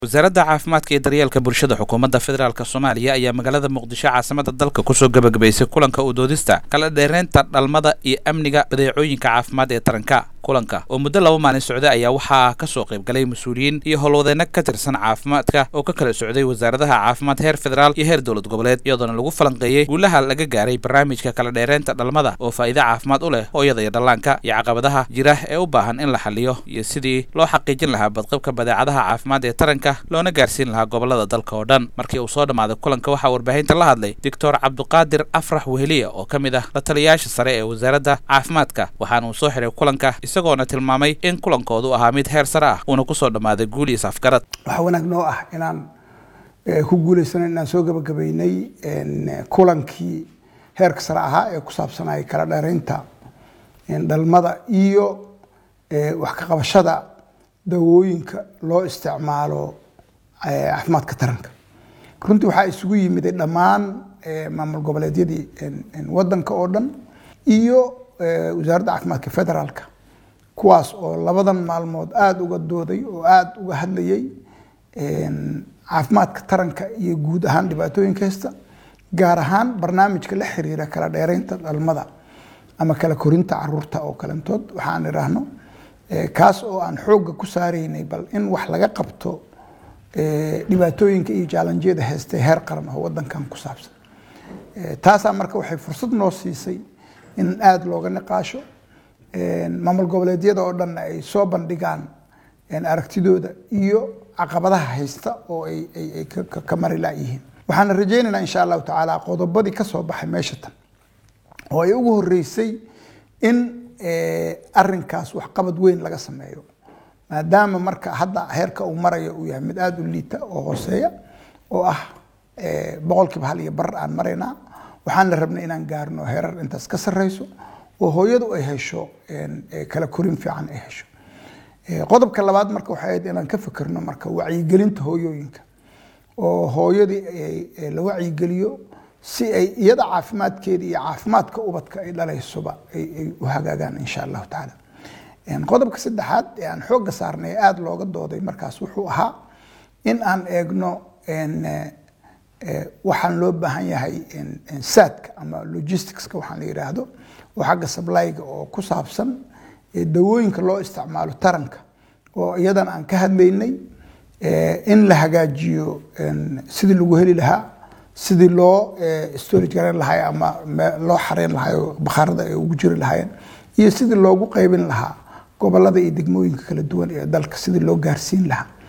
wasaaradda caafimaadka iyo daryeelka bulshada xukuumadda federaalk soomaaliya ayaa magaalada muqdisho caasimada dalka kusoo gebagabaysay kulanka u doodista kala dheereynta dhalmada iyo amniga badeecooyinka caafimaad ee taranka kulanka oo muddo laba maalin socday ayaa waxaa kasoo qayb galay mas-uuliyiin iyo howlwadeenno ka tirsan caafimaadka oo ka kala socday wasaaradaha caafimaad heer federaal iyo heer dowlad goboleed iyadoona lagu falanqeeyey guulaha laga gaaray barnaamijka kala dheereynta dhalmada oo faa'iido caafimaad u leh hooyada iyo dhallaanka iyo caqabadaha jira ee u baahan in la xaliyo iyo sidii loo xaqiijin lahaa badqabka badeecadaha caafimaad ee taranka loona gaarsiin lahaa gobolada dalka oo dhan markii uu soo dhammaaday kulanka waxaa warbaahinta la hadlay doctor cabduqaadir afrax weheliya oo ka mid ah la taliyayaasha sare ee wasaaradda caafimaadka waxaana uu soo xiray kulanka isagoona tilmaamay in kulankoodu ahaa mid heer sare ah uuna kusoo dhammaaday guul iyo safgarad waxaa wanaag noo ah inaan ku guulaysano inaan soo gabagabaynay kulankii heerka sare ahaa ee ku saabsanaya kala dheeraynta dhalmada iyo wax ka qabashada dawooyinka loo isticmaalo caafimaadka taranka runtii waxaa isugu yimiday dhammaan maamul goboleedyadii wadanka oo dhan iyo wasaaradda caafimaadka federaalka kuwaas oo labadan maalmood aada uga dooday oo aada uga hadlayay caafimaadka taranka iyo guud ahaan dhibaatooyinka haysta gaar ahaan barnaamijka la xiriira kala dheereynta dhalmada ama kala korinta caruurta oo kalentood waxaan idhaahno kaas oo aan xoogga ku saaraynay bal in wax laga qabto dhibaatooyinka iyo jaalanjiyada heystay heer qaran oo wadankan ku saabsan taasaa marka waxay fursad noo siisay in aada looga niqaasho maamul goboleedyada oo dhanna ay soo bandhigaan aragtidooda iyo caqabadaha haysta oo ay ka mari layihiin waxaana rajaynaynaa insha allahu tacaala qodobadii ka soo baxay meesha tan oo ay ugu horeysay in arinkaas waxqabad weyn laga sameeyo maadaama marka hadda heerka uu marayo uu yahay mid aada u liita oo hooseeya oo ah boqolkiiba hal iyo bar aan maraynaa waxaana rabnay inaan gaarno heerar intaas ka sareyso oo hooyadu ay hesho kala korin fiican ay hesho qodobka labaad marka waxay ahayd inaan ka fikirno marka wacyigelinta hooyooyinka oo hooyadii la wacyigeliyo si ay iyada caafimaadkeeda iyo caafimaadka ubadka ay dhalaysoba ay u hagaagaan insha allahu tacaala qodobka saddexaad ee aan xoogga saarnay aada looga dooday markaas wuxuu ahaa in aan eegno waxaan loo baahan yahay saadka ama logisticska waxaan la yidhaahdo oo xagga sablyga oo ku saabsan dawooyinka loo isticmaalo taranka oo iyadan aan ka hadlaynay in la hagaajiyo sidii lagu heli lahaa sidii loo storage garan lahay ama loo xareyn lahay oo bakhaarada ay ugu jiri lahaayeen iyo sidii loogu qaybin lahaa gobolada iyo degmooyinka kala duwan ee dalka sidii loo gaarsiin lahaa